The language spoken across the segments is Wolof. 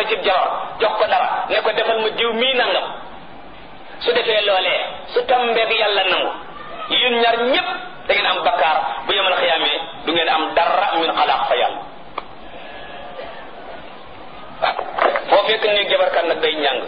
ci jabar jox ko dara ne ko defal ma diw mii nangam su defee loolee su tambeeg yàlla nangu yéen ñaar ñépp da ngeen am bakkaar bu yemal xiyaamee du ngeen am dara min xalaaq fa yàlla waaw foo fekk ni jabarkat nag day ñàng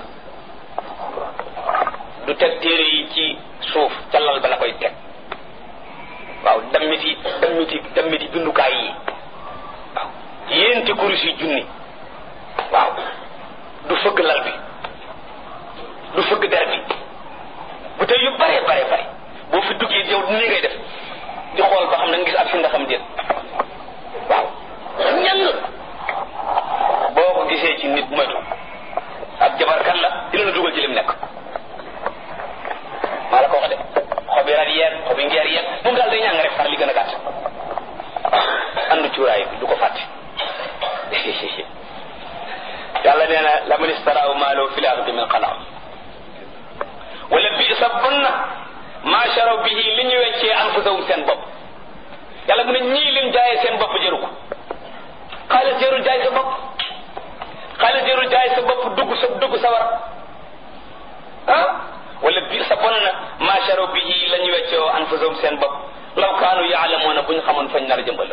du teg téere yi ci suuf ca lal ba la koy teg waaw dammiti dammiti dammiti bindukaay yi waaw yéenti kurus yi junni waaw du fëgg lal bi du fëgg der bi bu tey yu bare bare bare boo fi duggee yow nii ngay def di xool ba xam na nga gis ak fi nga xam déet waaw ñàng boo ko gisee ci nit moytu ak jabarkat la dina la dugal ci lim nekk maa la ko wax de xobi rat yeeg xobi ngeer yeeg moom daal day ñàng rek far li gën a gàtt andu cuuraay bi du ko fàtte yàlla nee na la man istaraaw maaloo fi laaxirati min xalaaq wala bi sa bon na maa sharaw bihi li ñu weccee anfusahum seen bopp yàlla mu ne ñii lim jaayee seen bopp jëru ko xaalis jërul jaay sa bopp xaalis jërul jaay sa bopp dugg sa dugg sa war ah wala bi sa bon na maa sharaw bihi la ñu weccee anfusahum seen bopp law kaanu yaalamuuna bu ñu xamoon fañ nar a jëmbal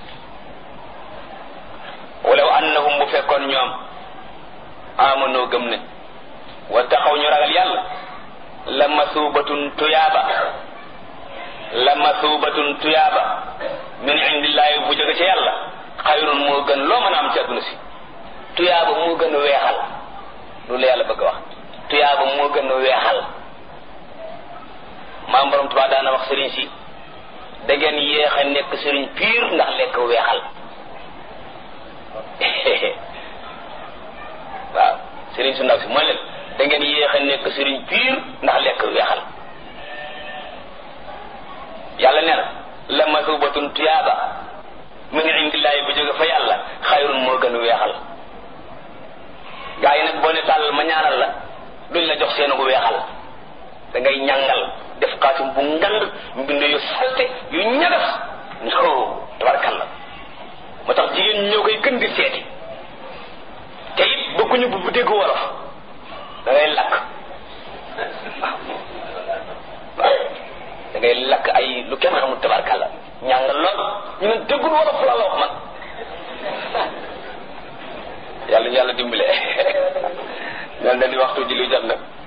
walaw annahum bu fekkoon ñoom amanoo gëm ne wa taxaw ñu ragal yàlla la masuubatun tuyaaba la masuubatun tuyaaba min indillaahi bu jóge ci yàlla xayrun moo gën loo mën a am ci àdduna si tuyaaba moo gën a weexal loolu la yàlla bëgg a wax tuyaaba moo gën a weexal maam borom Tuubaa daana wax sëriñ si da ngeen yéex a nekk sëriñ piir ndax lekk weexal waaw sëriñ su ndaw si mooy leen da ngeen yéex a nekk sëriñ piir ndax lekk weexal yàlla nee na la masubatun tuyaaba min indillaahi bu jóge fa yàlla xayrun moo gën a weexal gaa yi nag boo ne tàllal ma ñaanal la duñ la jox seen gu weexal da ngay ñàngal def xaatim bu ngand mbind yu salte yu ñagas no tabarkalla moo tax jigéen ñi ñoo koy gën di seeti te it bëgguñu bu bu dégg wolof da ngay lakk waaw waaw da ngay lakk ay lu kenn xamul tabarkalla ñàngal lool ñu ne déggul wolof la la wax man yàlla ñu yàlla dimbale mel na ni waxtu ji lu jot na